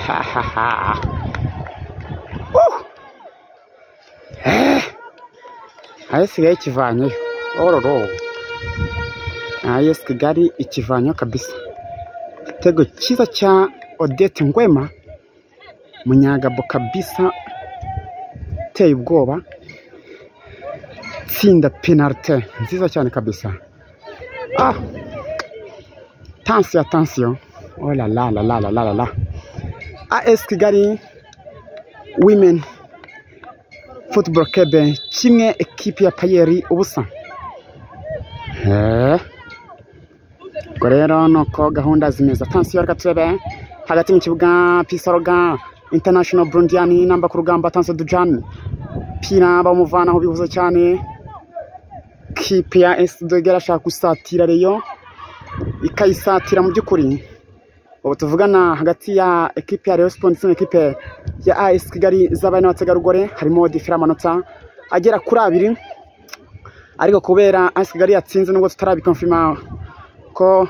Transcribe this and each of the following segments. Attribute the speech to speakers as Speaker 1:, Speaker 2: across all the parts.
Speaker 1: ha, ha, ha. Woo! Eh. aho isigaye ikivanyeyo ororo aho iyo kigali ikivanyeyo kabisa igitego cyiza cya odette ngwema munyagabo kabisa uteye ubwoba tsinda penalite nziza cyane kabisa ah tansiyo tansiyo oh la la la la la la la la as kigali women football club kimwe ekipi ya payeri ubusa Eh. ubwo rero nuko gahunda zimeze tansiyo reka turebe hagati mu kibuga pisaroga international burundiyani namba ku rugamba tansiyo dujani pira bamuvanaho bihuze cyane kipe ya esidoge irashaka gusatira reyo ikayisatira mu by'ukuri ubu tuvugana hagati ya ekipe ya Rayon Sports ndetse n'ekipe ya AS Kigali z'abana n'abategarugori harimo difera amanota agera kuri abiri ariko kubera AS Kigali yatsinze nubwo tutarabikonfirma ko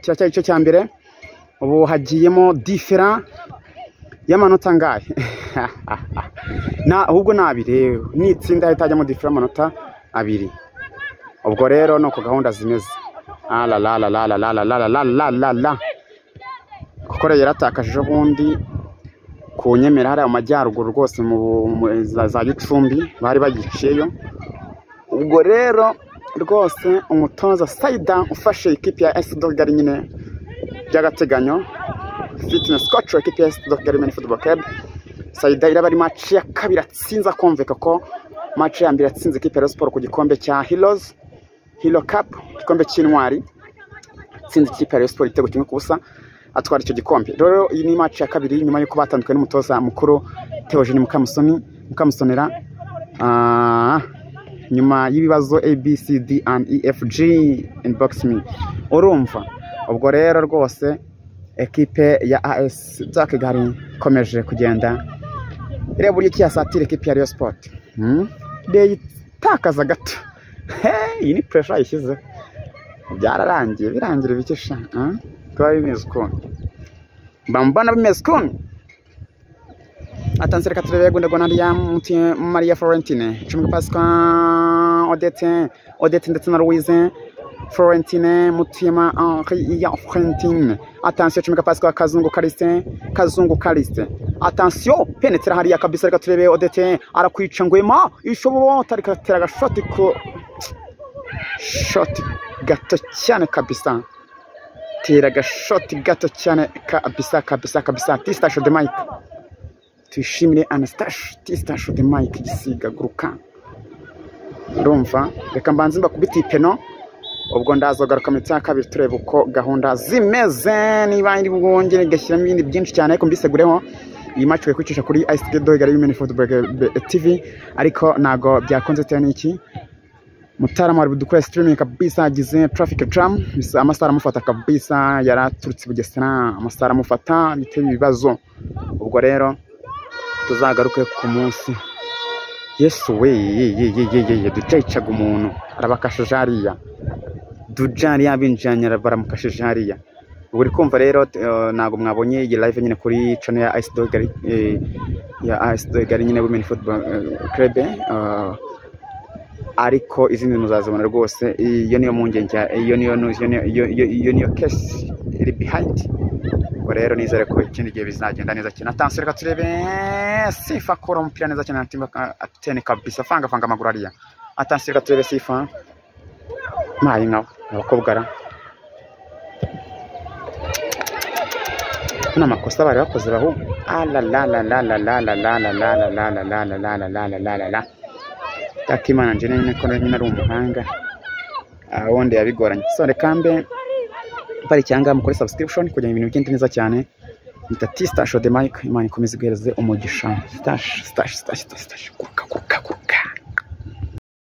Speaker 1: kiracyari igice cya mbere ubu hagiyemo difera y'amanota angahe Na- ahubwo ni abiri yewe. nitsinda hahita hajyamo difera y'amanota abiri ubwo rero ni uko gahunda zimeze Ah, la la la la la la la la la la la la kuko rero yaratakaje ubundi ku nyemera hariya mu majyaruguru rwose mu mu- za za gicumbi bari bagiciyeyo ubwo rero rwose umutoza sayida ufashe ikipe ya esi dogari nyine by'agateganyo fitinesi koci ikipe ya esi dogari meni futuboro kebu sayida iraba ari maci ya kabiri atsinze akumvika ko maci ya mbere yatsinze ikipe ya Rayon siporo ku gikombe cya hirozi hiro kapu igikombe cy'intwari atsinze ikipe ya Rayon siporo igitego kimwe ku busa atwara icyo gikombe rero iyi ni match ya kabiri nyuma y'uko batandukanye n'umutoza mukuru Theogene Mukamusoni Mukamusonera ah, nyuma y'ibibazo A B C D and E F G inbox me urumva ubwo rero rwose ekipe ya AS Zakigari ikomeje kugenda ireba uburyo kiyasatira ekipe ya Rayon Sport hmm? deyitakaza gato Hey, iyi ni pressure yishyizeho byararangiye birangira ibikesha biba bimeze ukuntu mba mbona bimeze ukuntu atanse reka turebe gunda gona ya Muti- Maria Florentine cumi Pasika Odette Odette ndetse na Louise Florentine Mutima Henri ya Florentine atansiyo cumi Pasika Kazungu Kaliste Kazungu Kaliste atansiyo penetera hariya kabisa reka turebe Odette arakwica ngwema ishobora utareka tera agashoti ku shoti gato cyane kabisa tera agashoti gato cyane kabisa kabisa kabisa tistasho de mike tuyishimire anastashe tistasho de mike igisiga guruka urumva reka mbanze mbakubite ipeno ubwo ndazagaruka mu cya kabiri turebe uko gahunda zimeze niba iri bwongere igashyiramo ibindi byinshi cyane ariko mbisegureho iyi match ugiye kwicisha kuri ICT Doigari Women Football TV ariko ntago byakunze bitewe n'iki Mutarama ari budukora streaming kabisa agize traffic jam bisa amasaha amufata kabisa yaraturutse i Bugesera amasaha amufata biteye ibibazo ubwo rero tuzagaruke ku munsi Yesu we ye ye ye ye ye, ye ducayicaga umuntu arabakashije hariya dujari yabinjiranye baramukashije hariya buri kumva rero t- eh, ntabwo mwabonye iyi live nyine kuri channel ya Ice Dog eh, ya Ice Dog nyine Women Football eh, Club eh, ariko izindi muzazibona rwose iyo niyo mpungenge iyo niyo iyo niyo- iyo- iyo- iyo niyo kesi iri bihayindi ubwo rero nizere ko ikindi gihe bizagenda neza cyane atansi reka turebe sifa akora umupira neza cyane atimba atene kabisa fanga fanga amaguru ariya atansi reka turebe sifa mayi nkawe abakobwa ara ni amakosa bari bakoze bahu alalalalalalalalalalalalalalalalalalalala akimana njye nyine ko nyine ari umuhanga Ah, wundi yabigoranye so reka mbe bari cyangwa mukore subscription kugira ngo ibintu bigende neza cyane nita tistasho de mike imana ikomeze iguhereze umugisha stash stash stash stash stash kuka kuka kuka